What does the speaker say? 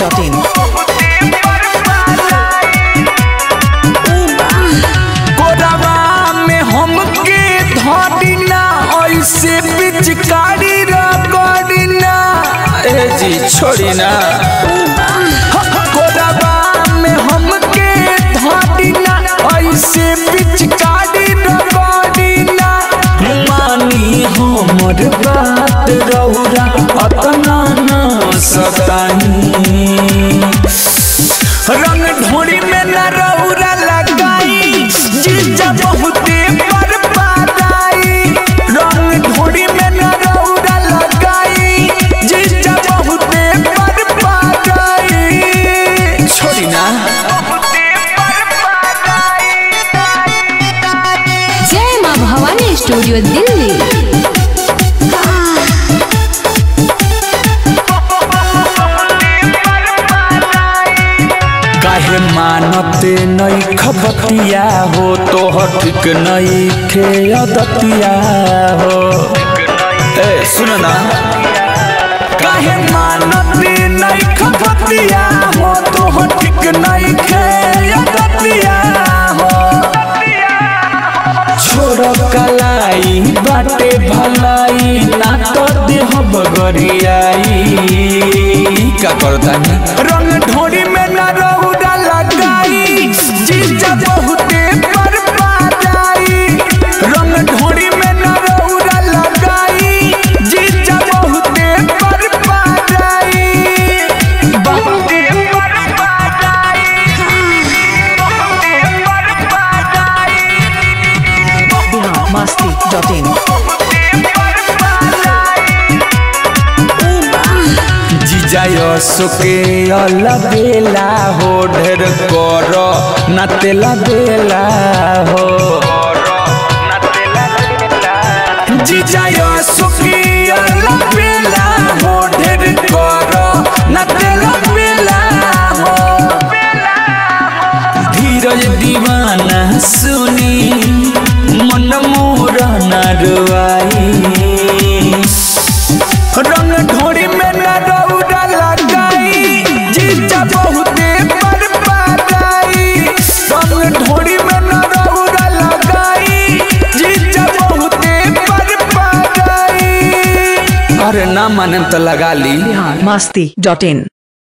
masti.in. कोरवा में हमके धरिना ऐसे पिचकारी रगड़िना ए जी छोड़ी ना कोरवा में हमके धरिना ऐसे पिचकारी रगड़िना मानी हमर बात रौरा अतना ना सतानी रंग ढोरी में न रौरा लगाई जीजा बहुते पर पाराई रंग ढोरी में न रौरा लगाई जीजा बहुते पर पाराई छोड़ी ना जय माँ भवानी स्टूडियो दिल्ली काहे मानते नई खबतिया हो तो ठीक नई खे अदतिया हो ए सुन ना काहे मानते नई खबतिया हो तो ठीक नई खे अदतिया हो छोड़ कलाई बाटे भलाई ना तो देह बगरियाई का करता रंग ढोरी में न रौदा लगाई जीजा बहुते पर पाराई रंग ढोरी में न रौदा लगाई जीजा बहुते पर पाराई बहुते पर पाराई बहुते पर पाराई Bihar masti.in. जिजाय सुके अलबेला हो ढेर कर ना तेला बेला हो जिजाय सुके अलबेला हो ढेर कर ना तेला बेला हो धीरज दीवाना सुनी मन मोर नरवाई रंग ढोरी में न रौदा लगाई जीजा बहुते पर पाराई रंग ढोरी में न रौदा लगाई जीजा बहुते पर पाराई अरे ना माने तो लगा ली Bihar masti.in.